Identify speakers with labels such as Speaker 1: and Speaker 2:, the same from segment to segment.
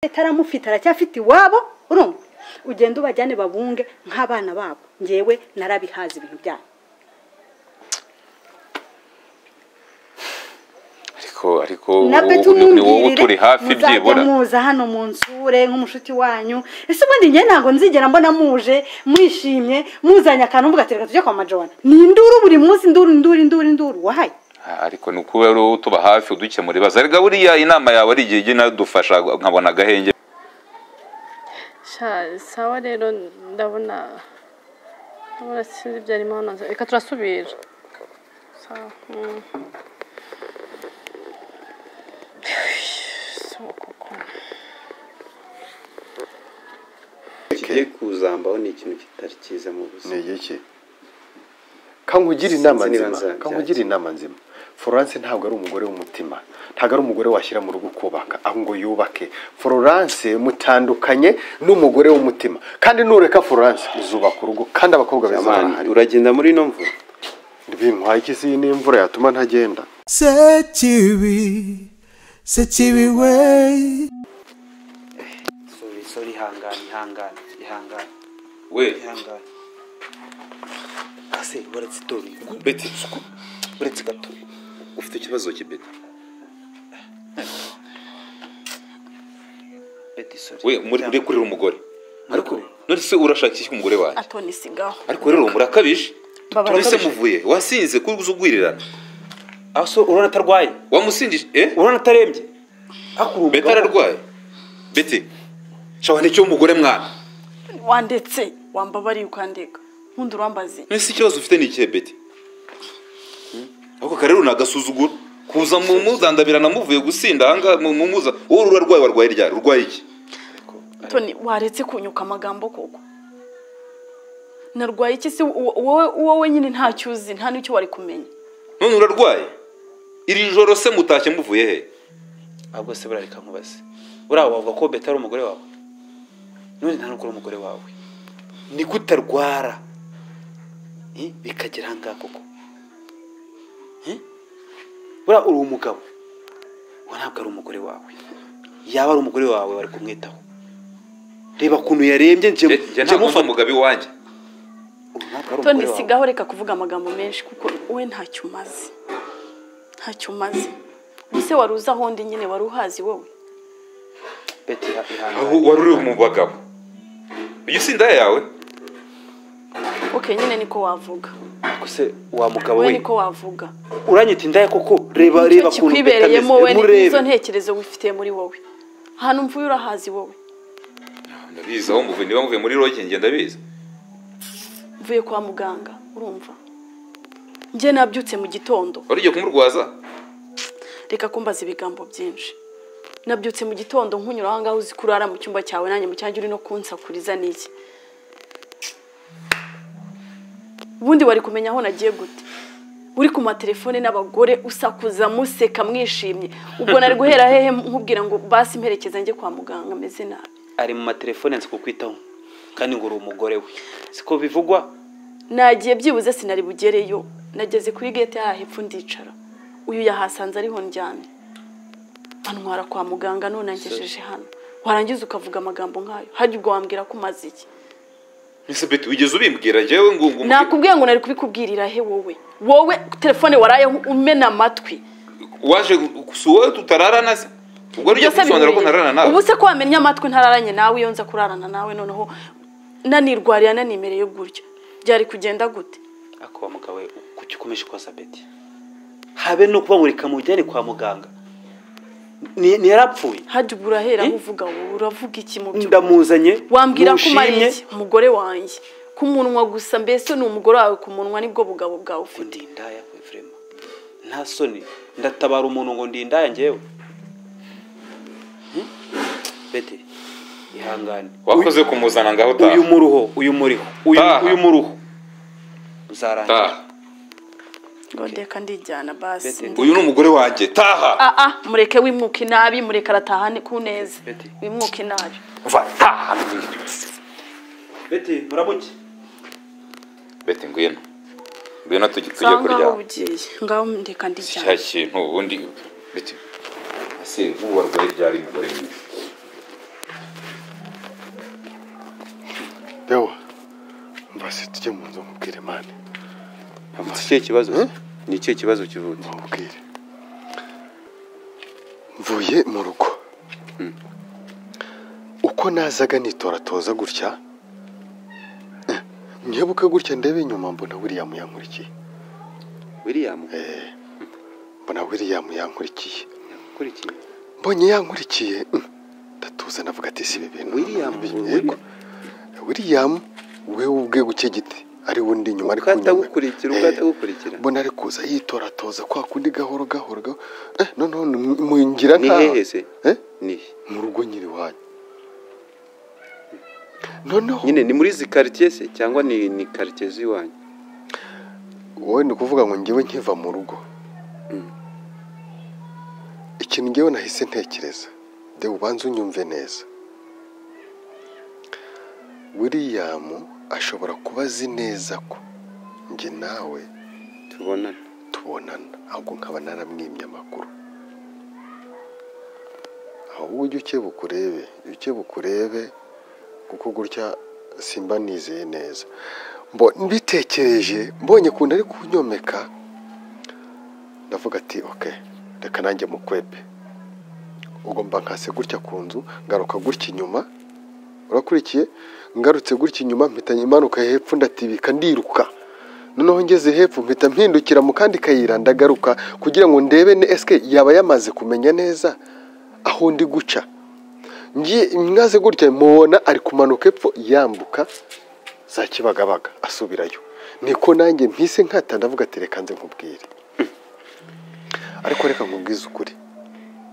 Speaker 1: leta aramufite aracyafite iwabo urumva ugenda ubajyane babunge nk'abana babo ngewe narabihaza ibintu byabo
Speaker 2: ariko ariko
Speaker 1: na beto
Speaker 2: ni- ni wowe uturi hafi
Speaker 1: muzajya
Speaker 2: byibura
Speaker 1: muza hano mu nsure nk'umushuti wanyu ese ubundi njye ntabwo nzigera mbona muje mwishimye muzanye akantu mvuga ati reka tujye kwa majona ni induru buri munsi induru induru induru induru wahaye
Speaker 2: Ah, ariko ni uko rero tuba hafi udukemura ibibazo ariko buriya inama yawe ari igihe ijya inadufasha nkabona agahenge
Speaker 3: sha sawa rero ndabona ndabona sinzi ibyo arimo hano reka turasubira sawa mm. So, koko.
Speaker 4: kigiye kuzambaho ni ikintu kitari cyiza mu buzima
Speaker 5: ni iki kankugire inama
Speaker 4: Sinzi niba
Speaker 5: nzima
Speaker 4: nzabyaza.
Speaker 5: kankugire inama nzima florence ntabwo ari umugore w'umutima ntabwo ari umugore washyira mu rugo kubaka ahubwo ngo yubake florence mutandukanye n'umugore w'umutima kandi nureka florence uzubaka urugo kandi abakobwa beza
Speaker 4: Amani,
Speaker 5: barahari
Speaker 4: uragenda muri ino mvura
Speaker 5: bintwaye iki si n'imvura yatuma ntagenda
Speaker 6: Sekibi, Sekibi way.
Speaker 4: sori sori ihangane ihangane ihangane
Speaker 2: we
Speaker 4: ihangane ase uretse dore uretse uretse gato
Speaker 2: ufite ikibazo kibeta
Speaker 4: beti sori
Speaker 2: we muri uri kurira umugore ariko none se urashakisha umugore wanjye
Speaker 3: atoni sigaho
Speaker 2: ariko rero murakabije
Speaker 1: Baba
Speaker 2: none se
Speaker 1: barakabije.
Speaker 2: muvuye wasinze ko uzi ugwirirana
Speaker 4: aso urabona atarwaye
Speaker 2: wamusindije eh
Speaker 4: urabona atarembye hakurura
Speaker 2: beta ararwaye beti shawa nicyo umugore mwana
Speaker 3: wandetse wambabariye ukandega nkundi urambaze
Speaker 2: none se ikibazo ufite ni ikihe beti Hmm? ako karero ni agasuzuguro kuza mu muzandabira namuvuye gusinda ahangaha mu mu muza wowe urarwaye warwaye ryari urwaye iki
Speaker 3: toni waretse kunyuka amagambo koko narwaye iki se wo- wowe wowe nyine ntacyo uzi nta n'icyo wari kumenya
Speaker 2: none urarwaye iri joro se mutashye muvuye he
Speaker 4: ahubwo se burareka nkubaze uriya wavuga ko beta ari umugore wawe none nta nubwo uri umugore wawe ni kutarwara Eh, bikagera ahangaha koko Eh? buriya uri umugabo uwo ntabwo ari umugore wawe yaba ari umugore wawe wari kumwitaho reba ukuntu yarembye njye
Speaker 2: Nge- nge
Speaker 4: njye
Speaker 2: ntabwo ndi
Speaker 4: mufata
Speaker 2: umugabo iwanjye
Speaker 4: Uwo ntabwo ari
Speaker 3: toni
Speaker 4: umugore wawe
Speaker 3: sigaho reka kuvuga amagambo menshi kuko wowe ntacyo umaze ntacyo umaze ubuse wari uzi ahondi nyine wari uhazi wowe
Speaker 4: beti iha-
Speaker 2: aho
Speaker 4: ihangane
Speaker 2: wari uri mu bagabo iyo usinda yawe
Speaker 3: ok nyine niko wavuga
Speaker 4: Ariko se wa mugabo
Speaker 3: wowe
Speaker 4: we
Speaker 3: niko wavuga
Speaker 4: uranyita indaya koko reba
Speaker 3: nicyo
Speaker 4: reba ukuntu beta
Speaker 3: kikwibereyemo
Speaker 4: ameze
Speaker 3: wowe n'izo
Speaker 4: murebe
Speaker 3: ntekerezo wifitiye muri wowe ahantu mvuye urahazi wowe
Speaker 2: ndabizi aho muvuye niba muvuye muri roge njye ndabizi
Speaker 3: mvuye kwa muganga urumva njye nabyutse mu gitondo
Speaker 2: wari ugiye kumurwaza
Speaker 3: reka kumbaza ibigambo byinshi nabyutse mu gitondo nkunyura aho ngaho uzi ko urara mu cyumba cyawe nanjye mu cyanjye uri no kunsakuriza n'iki ubundi wari kumenya aho nagiye gute uri ku matelefone n'abagore usakuza museka mwishimye ubwo nari guhera hehe nkubwira ngo basi mperekeza njye kwa muganga ameze nabi
Speaker 4: ari mu matelefone nzi kukwitaho kandi ngo uri umugore we siko bivugwa
Speaker 3: nagiye byibuze sinari bugereyo nageze kuri gete yaha hepfo ndicara uyu yahasanze ariho njyane antwara kwa muganga none angejeje hano warangiza ukavuga amagambo nk'ayo hajya ubwo wambwira ko umaze iki
Speaker 2: ese beti wigeze ubimbwira njyewe ngo ngo
Speaker 3: nakubwiye ngo nari kubikubwirira he wowe wowe telefone waraye umena amatwi
Speaker 2: waje si wowe tutararana se ubwo wari ugiye
Speaker 3: Byose
Speaker 2: kubisobanura ko
Speaker 3: bihuye.
Speaker 2: ntararana nawe
Speaker 3: ubu se ko wamenya amatwi ntararanye nawe iyo nza kurarana nawe noneho nanirwariye nanimereye gutya byari kugenda gute
Speaker 4: akuba mugabo we kuki ukomeje koza beti habe no kubamurika mujyane kwa muganga Ni- ntiyarapfuye
Speaker 3: hajya ubwo urahera
Speaker 4: Eh?
Speaker 3: uvuga wowe uravuga iki mu by'ukuri
Speaker 4: ndamuzanye
Speaker 3: wambwira ko umariye
Speaker 4: ntushimye.
Speaker 3: iki? umugore wanjye ku munwa gusa mbese ni umugore wawe ku munwa nibwo bugabo bwawe ufite
Speaker 4: undi indaya we vrema nta soni ndatabara umuntu ngo ndi indaya njyewe Hmm? beti ihangane
Speaker 2: wakoze kumuzana ngaho utaha
Speaker 4: uyu muruho uyu muriho uyu
Speaker 2: Taha.
Speaker 4: uyu muruho
Speaker 2: taha
Speaker 4: uzarangira
Speaker 3: ngo ndeka ndijyana basi
Speaker 4: Bete.
Speaker 3: Ndi-
Speaker 2: uyu ni umugore wanjye taha
Speaker 3: ah ah mureke wimuka inabi mureke aratahane ku neza
Speaker 4: Bete.
Speaker 3: wimuka inabi
Speaker 2: va taha
Speaker 4: beti muramuke
Speaker 2: beti ngwino ngwino tujye tujye
Speaker 3: ngaho ngaho
Speaker 2: kuryama
Speaker 3: bugiye ngaho ndeka
Speaker 2: cya
Speaker 3: ndijyana
Speaker 2: kintu ubundi beti ese ubu warwaye ryari umugore mwiza
Speaker 5: njye mu nzu mubwire mani
Speaker 4: ni ikihe kibazo
Speaker 5: Hmm?
Speaker 4: ni ikihe kibazo kivutse
Speaker 5: mubwire mvuye mu rugo uko nazaga nitoratoza gutya eh, nkebuke gutya ndebe inyuma mbona william yankurikiye
Speaker 4: william
Speaker 5: Eh, mbona william yankurikiye
Speaker 4: kurikiye
Speaker 5: mbonye yankurikiye mm, ndatuza navuga ati si ibi bintu
Speaker 4: William,
Speaker 5: Yego.
Speaker 4: William.
Speaker 5: william we ubwe guke giti ari we undi inyuma ari
Speaker 4: Ubwo
Speaker 5: kunyura.
Speaker 4: atagukurikira, ubwo
Speaker 5: Eh,
Speaker 4: atagukurikira.
Speaker 5: mbona ari kuza yitoratoza kwa kundi gahoro gahoro gahoro eh noneho ni- mwingira
Speaker 4: ni
Speaker 5: nka-
Speaker 4: hehe se
Speaker 5: eh
Speaker 4: ni
Speaker 5: mu rugo nyiri wanyu noneho
Speaker 4: nyine ni muri izi quartier se cyangwa ni ni quartier z'iwanyu
Speaker 5: wowe ni ukuvuga ngo ngewe nkiva mu rugo ikintu ngewe nahise ntekereza de ubanza unyumve neza william ashobora kuba azi neza ko njye nawe
Speaker 4: tubonana
Speaker 5: tubonana ahubwo nkaba naramwimye amakuru ahubwo ujye ukebuka urebe ujye ukebuka urebe kuko gutya simba nizeye neza Mbo- mbitekereje mbonye ukuntu ari kunyomeka ndavuga ati ok reka nanjye mukwepe ugomba nkase gutya ku nzu ngaruka gutya inyuma urakurikiye ngarutse gutya inyuma mpita imanuka hepfo ndatibika ndiruka noneho ngeze hepfo mpita mpindukira mu kandi kayira ndagaruka kugira ngo ndebe ne esike yaba yamaze kumenya neza aho ndi guca ngiye mwaze gutya mubona ari kumanuka epfo yambuka za kibagabaga asubirayo niko nanjye mpise nkata ndavuga ati reka nze nkubwire ariko reka nkubwize ukuri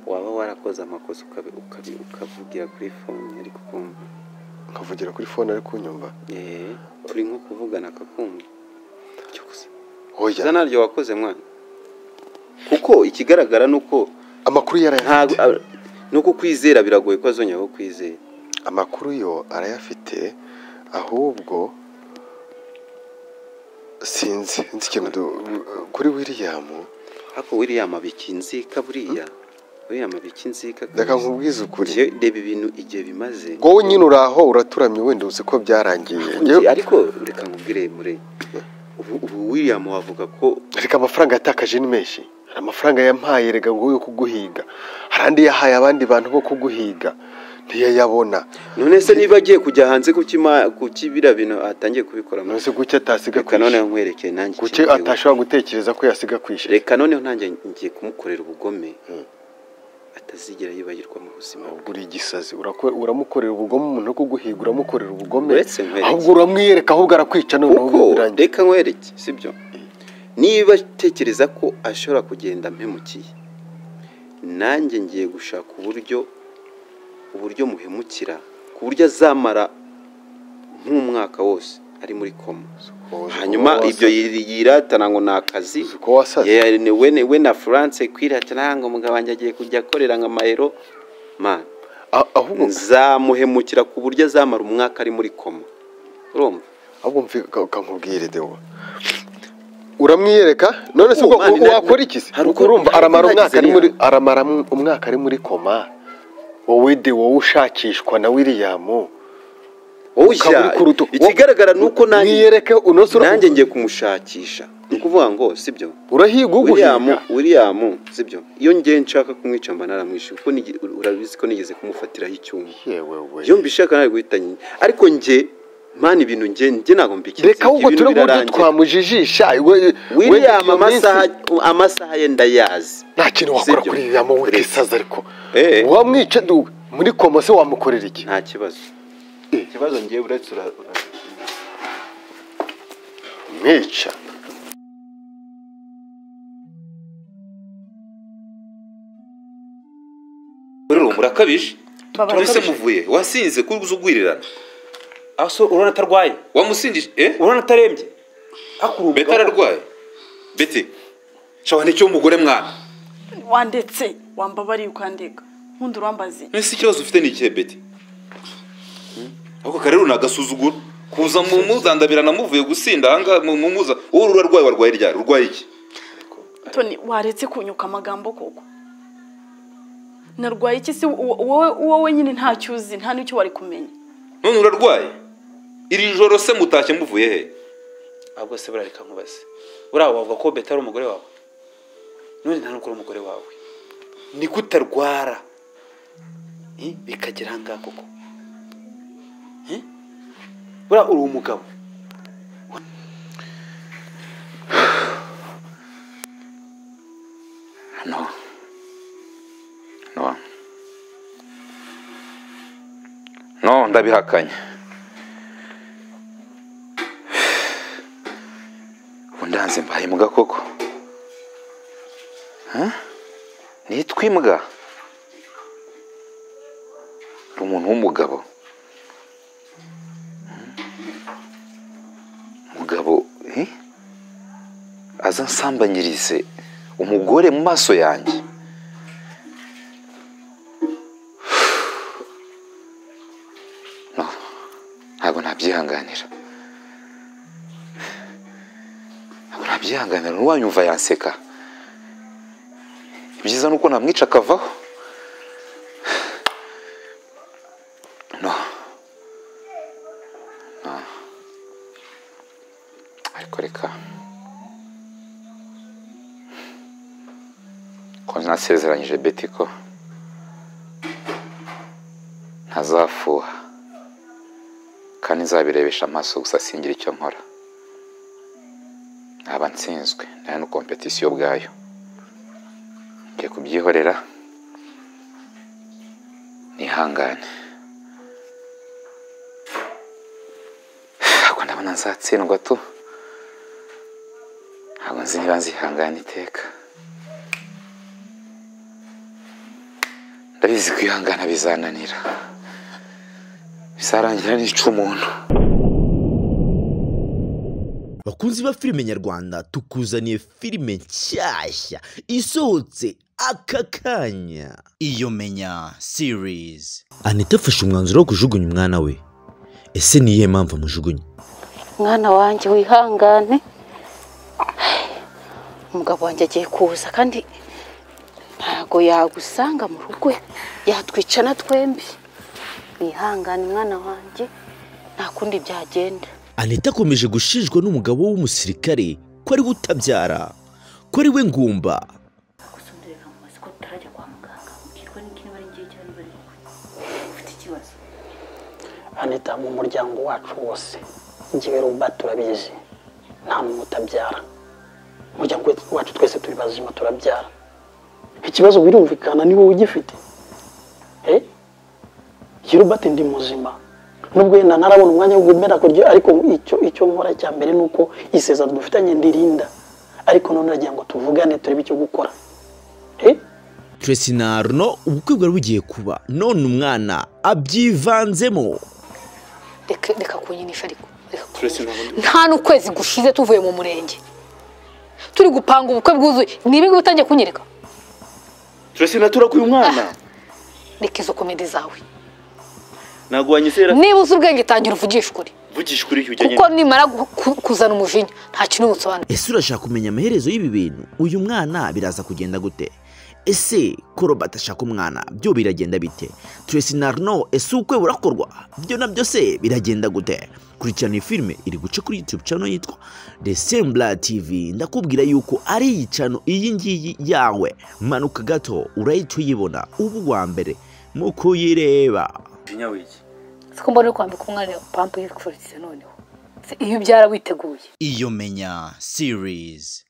Speaker 4: waba warakoze amakosa ukabi- ukabi- ukavugira kuri fone ariko ukumva
Speaker 5: nkavugira kuri fone ari kunyumva
Speaker 4: Eh, turi nko kuvugana akakumva cyo gusa
Speaker 5: oya
Speaker 4: za naryo wakoze mwana kuko ikigaragara ni uko
Speaker 5: amakuru
Speaker 4: ntabwo
Speaker 5: yarayafite
Speaker 4: a- ni uko kwizera biragoye ko azongera ko kwizera
Speaker 5: amakuru yo arayafite ahubwo sinzi nzi ikintu du- kuri william
Speaker 4: ariko william abika inzika buriya william abika inzika
Speaker 5: reka
Speaker 4: kabisa.
Speaker 5: nkubwize ukuri
Speaker 4: Njye reba ibintu igihe bimaze
Speaker 5: wowe nyine uraho uraturamye wenda uzi ko byarangiye
Speaker 4: Njye-
Speaker 5: Njyewe-
Speaker 4: ariko reka nkubwire mure ubu ubu william wavuga ko
Speaker 5: reka amafaranga yatakaje ni menshi hari amafaranga yampaye rega ngo yo kuguhiga hari andi yahaye abandi bantu bo kuguhiga ntiyayabona
Speaker 4: none se niba agiye kujya hanze ku kima ku kibira bintu atangiye kubikora mu-
Speaker 5: ntuzi guke atasiga
Speaker 4: reka noneho
Speaker 5: kwishyura
Speaker 4: nkwerekeye nanjye
Speaker 5: guke
Speaker 4: ikintu gihugu.
Speaker 5: atashobora gutekereza ko yasiga kwishyura
Speaker 4: reka noneho nanjye ngiye kumukorera ubugome
Speaker 5: Hmm.
Speaker 4: atazigera yibagirwa mu buzima bwe
Speaker 5: buri gisazi urako- uramukorera ubugome umuntu wo kuguhiga uramukorera ubugome
Speaker 4: Uretse nkwereke.
Speaker 5: ahubwo uramwiyereka ahubwo arakwica noneho
Speaker 4: kuko
Speaker 5: birangiye
Speaker 4: reka nkwereke sibyo niba atekereza ko ashobora kugenda mpemukiye nanjye ngiye gushaka uburyo uburyo muhemukira ku buryo azamara nk'umwaka wose ari muri koma hanyuma ibyo yiri- yiratana ngo ni akazi
Speaker 5: uko wasaze
Speaker 4: Yeah, ni we ni we na France kwiratana ngo umugabo wanjye agiye kujya akorera nka mayero man
Speaker 5: A- ahubwo
Speaker 4: nzamuhemukira ku buryo azamara umwaka ari muri koma urumva
Speaker 5: ahubwo mvika ukamubwire dewa uramwiyereka none se
Speaker 4: Oh,
Speaker 5: ubwo
Speaker 4: man,
Speaker 5: u- wakora
Speaker 4: na-
Speaker 5: iki se
Speaker 4: hari uko-
Speaker 5: urumva
Speaker 4: hari uko
Speaker 5: aramara umwaka ari
Speaker 4: nagize
Speaker 5: muri
Speaker 4: ya-
Speaker 5: aramara mu- umwaka ari muri koma wowe de wowe ushakishwa na William
Speaker 4: wowe
Speaker 5: Ukaba uri
Speaker 4: ujya-
Speaker 5: ku rutugu.
Speaker 4: ikigaragara ni uko nanjye
Speaker 5: mwiyereke unoze ura-
Speaker 4: nanjye ngiye kumushakisha ni ukuvuga ngo sibyo
Speaker 5: urahiga
Speaker 4: William
Speaker 5: uguhiga
Speaker 4: William sibyo iyo ngiye nshaka kumwica mba naramwishe kuko nigi- urabizi ko nigeze kumufatiraho icyuma
Speaker 5: yewe we
Speaker 4: iyo mbishaka nari guhita nyine ariko njye mani ibintu njye njye ntabwo mbiketse
Speaker 5: reka ahubwo
Speaker 4: ibintu
Speaker 5: turi buryo
Speaker 4: birarangira.
Speaker 5: twamujijisha we- we
Speaker 4: William
Speaker 5: iyo minsi-
Speaker 4: amasaha amasaha ye ndayazi
Speaker 5: nta kintu wakora
Speaker 4: Sibyo.
Speaker 5: kuri William we
Speaker 4: Uretse.
Speaker 5: kisaza ariko
Speaker 4: Eh.
Speaker 5: wamwica du- muri koma se wamukorera iki
Speaker 4: nta kibazo ikibazo ngiye uretse ura- ura-
Speaker 5: mwica
Speaker 2: muri ubu murakabije
Speaker 1: Baba
Speaker 2: none se
Speaker 1: barakabije.
Speaker 2: muvuye wasinze ko uzi ugwirirana
Speaker 4: aho so urabona atarwaye
Speaker 2: wamusindije eh
Speaker 4: urabona atarembye akurumva
Speaker 2: beti ararwaye beti shawa nicyo umugore mwana
Speaker 3: wandetse wambabariye ukandega nkundi urambaze
Speaker 2: ese ikibazo ufite ni ikihe beti ako karero ni agasuzuguro kuza mu muzandabirana muvuye gusinda ahangaha mu mu muza wowe urarwaye warwaye ryari urwaye iki
Speaker 3: toni waretse kunyuka amagambo koko narwaye iki se wo- wowe wowe wenyine ntacyo uzi nta n'icyo wari kumenya
Speaker 2: none urarwaye iri joro se mutashye muvuye he
Speaker 4: ahubwo se burareka nkubaze buriya wavuga ko beta ari umugore wawe none nta n'ukuri umugore wawe ni kutarwara Eh, bikagera aha ngaha koko Eh? buriya uri umugabo
Speaker 2: no no no ndabihakanye ubu ndanze mbaye imbwa koko Huh? nitwa imbwa uri umuntu w'umugabo Hmm? umugabo eh? aza ansambanyirize umugore mu maso yanjye No, ntabwo nabyihanganira ntabwo nabyihanganira n'uwanyumva yanseka ibyiza ni uko namwica akavaho no no ariko reka ko nasezeranyije beti ko ntazafuha kandi nzabirebesha amaso gusa singira icyo nkora naba nsinzwe nta no kompetisiyo ubwayo ngiye kubyihorera nihangane ntabwo ndabona nzatsindwa tu ntabwo nzi niba nzihangana iteka ndabizi kwihangana bizananira bizarangira nica umuntu
Speaker 7: bakunzi ba filime nyarwanda tukuzaniye filime nshyashya isohotse aka kanya iyo menya series anita afashe umwanzuro wo kujugunya umwana we ese ni iyihe mpamvu amujugunya
Speaker 8: mwana wanjye wihangane umugabo wanjye agiye kuza kandi ntago yagusanga mu rugo yatwicana twembi wihangane mwana wanjye nta kundi byagenda
Speaker 7: anita akomeje gushinjwa n'umugabo w'umusirikare ko ari we utabyara ko ari we ngumba
Speaker 8: gusonderera mu mazi ko tutarajya kwa muganga ubwirwa n'iki niba ari ngiye cyangwa niba ari wowe ufite ikibazo
Speaker 9: anita mu muryango wacu wose njyewe ruba turabizi nta muntu utabyara umuryango wacu twese turi bazima turabyara ikibazo birumvikana ni wowe ugifite Eh? Jye Robert ndi muzima nubwo yenda ntarabona umwanya wo gumera kurya ariko icyo icyo nkora cya mbere ni uko isezerano dufitanye ndirinda ariko none nagira ngo tuvugane turebe icyo gukora Eh?
Speaker 7: Tracy na Arno ubukwe bwari bugiye kuba none umwana abyivanzemo
Speaker 8: reka reka kunyinisha ariko reka
Speaker 4: Tracy, ntabwo
Speaker 8: nta n'ukwezi gushize tuvuye mu murenge turi gupanga ubukwe bwuzuye ni ibingibi utangiye kunyereka
Speaker 4: turese naturakuye umwana
Speaker 8: reka izo komedi zawe
Speaker 4: ntabwo wanyizera
Speaker 8: niba uzi ubwenge tangira uvugisha ukuri
Speaker 4: vugisha kuri iki ujyanye
Speaker 8: kuko nimara gu- ku- kuzana umujinya nta kintu ubusobanura
Speaker 7: ese urashaka kumenya amaherezo y'ibi bintu uyu mwana biraza kugenda gute ese ko robert ashaka umwana byo biragenda bite tracy na arno ese ubukwe burakorwa byo nabyo se biragenda gute kurikirana iyi filime iri guca kuri youtube channel yitwa the sembla tv ndakubwira yuko ari iyi channel iyi ngiyi yawe manuka gato urahita uyibona uba uwa mbere mu kuyireba
Speaker 4: umujinya w'iki
Speaker 8: siko mbona uri kwambika umwana pampa yifuriza noneho Se, iyo ubyara witeguye
Speaker 7: iyo menya series